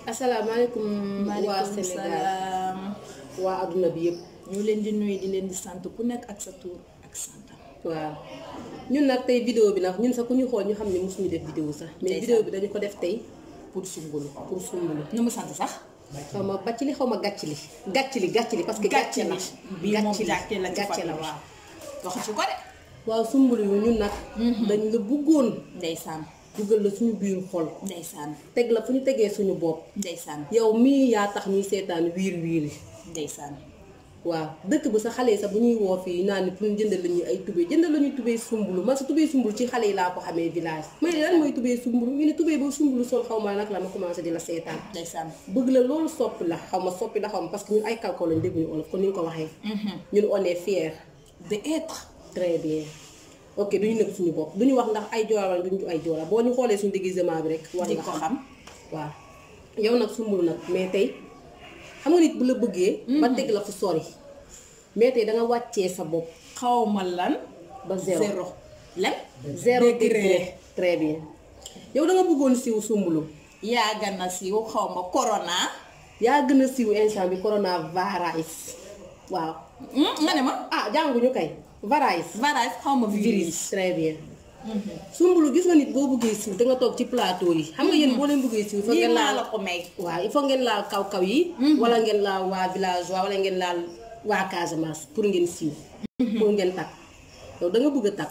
asalaamaaleykum waa maaleykum Sénégal salaam waa adduna bi yëpp ñu leen di nuyu di leen di sant ku nekk ak sa tur ak santam waaw ñun nag tey vidéo bi nag ñun sax ku ñu xool ñu xam ne mosuñu def vidéo sax mais Ndeysaan. vidéo bi dañu ko def tey pour sumbulu pour sumbulu nu mu sant sax xaw ma bàcc li xaw ma gàcc li gàcc li gàcc li parce que gàcce la bii moom gàcc li gàcce la ci gàcce la famille waaw wax ci ko de waaw sumbulu yu ñun nag dañ la bëggoon ndeysaan dugal la suñu biir xol ndeysaan teg la fu ñu tegee suñu bopp ndeysaan yow mii yaa tax ñuy seetaan wiir wiiri ndeysaan waaw dëkk bi sa xale yi sax bu ñuy woo fii naan ni pour ñu jëndal la ñuy ay tubéy jëndal la ñuy tubéy sumbulu man sa tubéy sumbulu ci xale yi laa ko xamee village may ne lan mooy tubéy sumbulu ñu ne tubéy ba sumbulu sol xaw ma nag la ma commencé di la seetaan ndeysaan bëgg la loolu soppi la xaw ma soppi la xaw ma parce que ñun ay kalko lañ dégguñu olof kon ni nga ko waxee ñun on est fier de être très bien ok duñu nekk suñu bopp duñu wax ndax ay joola wala duñu ay joola boo ñu xoolee suñu déguisement bi rek war di nga ko xam xam waaw yow nag sumbulu nag mais tey xam nga nit bu la bëggee ba teg la fu sori mais tey da nga wàccee sa bopp xawma lan ba zéro zéro lan zéro degré degré très bien yow da nga bëggoon siiw sumbulu yaa gën a siiw xawma corona yaa gën a siiw instant bi coronavirus waaw Hmm, nga ne ma ah jànguñu kay virus virus xawma virus virus très bien sumbulu gis nga nit boo bëggee siiw da nga toog ci plateau yi xam nga yéen boo leen bëggee siiw il faut lii ngeen maa laal la ko may waaw il faut ngeen laal kaw-kaw yi wala ngeen laal waa village waa wala ngeen laal waa Casamance pour ngeen siiw pour ngeen tàkk yow da nga bëgg a tàkk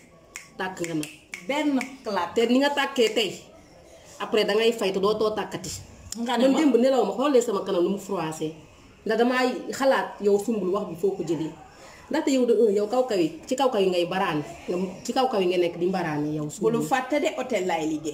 tàkk nga nag benn clap te ni nga tàkkee tey après da ngay fay te doo too tàkkati nga ne man ma démb nelaw ma xoolee sama kanam nu mu froissé ndax damaa xalaat yow sumbul wax bi foo ko jëlee ndaxte yow de un yow kaw kaw yi ci kaw kaw yi ngay baraane nga ci kaw kaw yi nga nekk di mbaraane yow bu sumbul lu fàtte de hôtel laay liggéey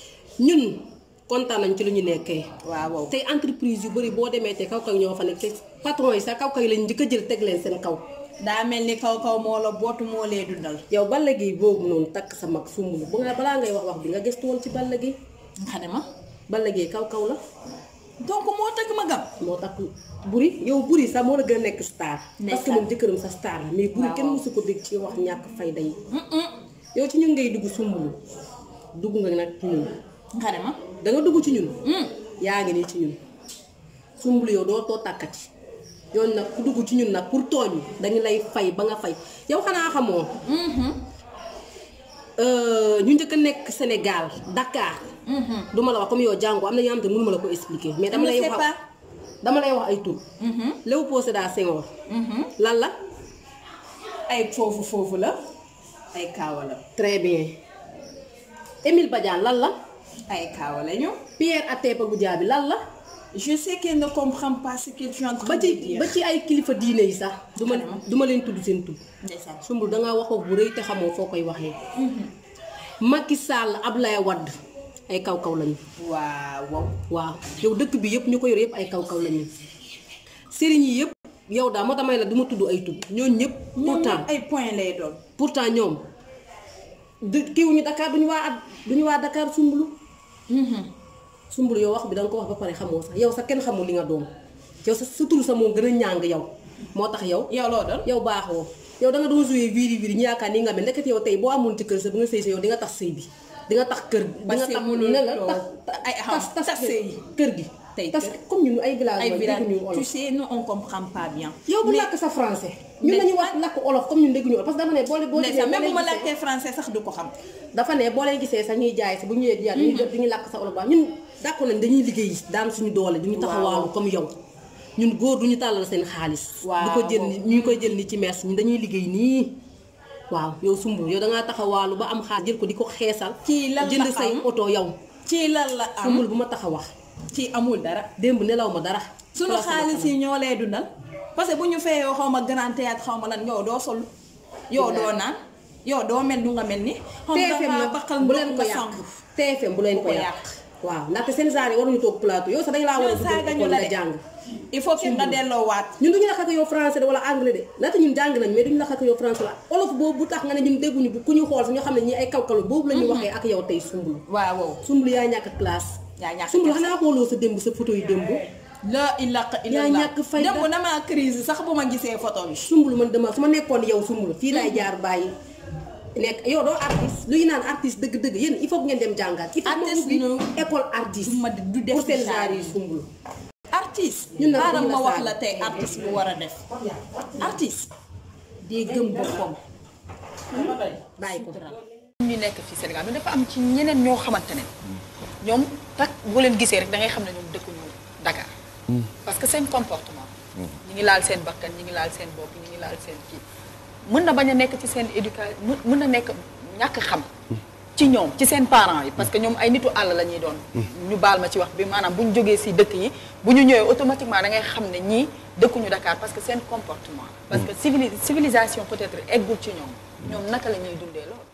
ñun kontaan nañ ci lu ñu nekkee waaw waaw tey entreprise yu bëri boo demee te kaw kaw ñoo fa nekk te patron yi sax kaw kaw yi lañ njëkk a jël teg leen seen kaw daa mel ni kaw kaw moo la bootu moo lee dundal yow Balla Gaye boobu noonu takk sa mag sumbul bu nga balaa ngay wax wax bi nga gëstu woon ci Balla Gaye nga ne ma Balla Gaye kaw kaw la donc moo tëgg ma gam moo tax buri yow buri sax moo la gën a nekk star parce que Ndeysaan. moom jëkkëram sa star la mais buri Waaw, kenn waaw. mosu ko dégg ci wax ñàkk fayda yi yow ci ñun ngay dugg sumbulu dugg nga nag ci ñun nga ne ma da nga dugg ci ñun yaa ngi nii ci ñun sumbulu yow doo too tàkkati yow nag ku dugg ci ñun nag pour tooñ dañu lay fay ba nga fay yow xanaa xamoo euh, ñu njëkk a nekk Sénégal Dakar duma la wax comme yow jàngu am na yoo xam te mënuma la ko expliquer mais dama ne lay sais wax pas dama lay wax ay tur Léopold Sédar Senghor lan la ay foofu foofu la ay kaawa la très bien Émile Badiane lan la ay kaawa la ñu Pierre Atepa Goudiaby lan la je sais qu'elle ne comprend pas ce que tu es en train ba de ci dire ba ci ay kilifa diine yi sax du ma du ma leen tudd seen tur ndeysaan sumbul dangaa wax wax bu rëy te xamoo foo koy waxee Macky Sall Ablaye Wade ay kaw kaw lañu waaw waaw waaw yow dëkk bi yëpp ñu ko yor yëpp ay kaw kaw lañu sëriñ yi yëpp yow daal moo tamay la du ma tudd ay tudd ñooñu ñëpp ñoom pourtant ñëpp ay point lay doon pourtant ñoom du kiiwuñu Dakar duñu waa at duñu waa Dakar sumbulu sumbulu yow wax bi danga ko wax ba pare xamoo sax yow sax kenn xamul li nga doon yow sa sa tur sa moo gën a ñàng yow moo tax yow yow loo doon yow baaxoo yow da nga doon joué viri viri ñu yaakaar ni nga mel ndekete yow tey boo amoon ci kër sa bu nga sëy sa yow di nga tax sëy bi di nga tax kër di nga Parce que tax mënul ne la toog. tax Ay, tas xam, tas tas sëy. kër gi Tey tas kër. comme ñun ay village ay mooy village dégguñu tu olof sais nous on comprend pas bien yow bu làkk sa français ñun Mais- lañu wax làkk olof comme ñun dégguñu olof parce que dama ne boo boo ndeysaan demee même bu boo ma leen gisee- laajtee français sax du ko xam dafa ne boo leen gisee sax ñuy jaay si bu ñëwee di jaay dañuy jot duñu làkk sa olof baax ñun d'accord nañ dañuy liggéey daan suñu doole duñu taxawaalu comme yow ñun góor duñu tàllal seen xaalis Waaw. du ko jël ni ñu koy jël ni ci mees ñun dañuy liggéey nii waaw yow sumbu yow dangaa taxawaalu ba am xaalis jël ko di ko xeesal Kii lan la jënd say am? oto yow ci lan la am sumbul bu ma tax a wax ci amul dara démb nelaw ma dara sunu Place sama xaalis yi ñoo lay dundal parce que bu ñu feyoo xaw ma grand théâtre xaw ma lan yow doo sol yow doo naan yow doo mel du nga mel ni xaw ma TFM dangaa nag baqal bu ndox leen ko nga yàq sangu TFM bu leen Bu ko ko yàq yàq. waaw ndaxte seen genre yi waruñu toog plateau yow sax dañ laa war a Ñun saaga dugal ñu école la nga de. jàng il faut que nga delloowaat ñun duñu la xakk yow français de wala anglais de ndaxte ñun jàng nañ mais duñu la xakk yow français la olof boobu bu tax nga ne ñun dégguñu bu ku ñu xool sax ñoo xam ne ñii ay kawkalu boobu la ñuy waxee ak yow tey sumbulu waaw waaw sumbulu yaa ñàkk classe yaa ñàkk sumbulu classe. xanaa xooloo sa démb sa photo yi démb la ilaqa Yaa illallah ñàkk fayda. démb damaa crise sax bu ma gisee photo bi sumbulu man dama su ma nekkoon yow sumbulu fii laay jaar bàyyi nekk yow doo artiste luy naan artiste dëgg-dëgg yéen il faut que ngeen dem jàngaat. il faut que Artiste ubbi nu- école artiste. du ma du def pour seen genre genre yi yi. sumbulu. artiste ñun nag xaaral dañu la ma wax saaga. la tey artiste bu war a def artiste day gëm boppam bàyyi ko. ñu nekk fii Sénégal mais dafa am ci ñeneen ñoo xamante ne ñoom tak boo leen gisee rek da ngay xam ne ñoom dëkkuñu Dakar parce que seen comportement ñi ngi laal seen bakkan ñi ngi laal seen bopp ñi ngi laal seen kii mën na bañ a nekk ci seen éducation mën na nekk ñàkk xam ci ñoom ci seen parents yi parce que ñoom ay nitu àll la ñuy doon ñu baal ma ci wax bi maanaam bu ñu jógee si dëkk yi bu ñu ñëwee automatiquement da ngay xam ne ñii dëkkuñu Dakar parce que seen comportement parce que civili civilisation peut-être eggul ci ñoom ñoom naka la ñuy dundee loolu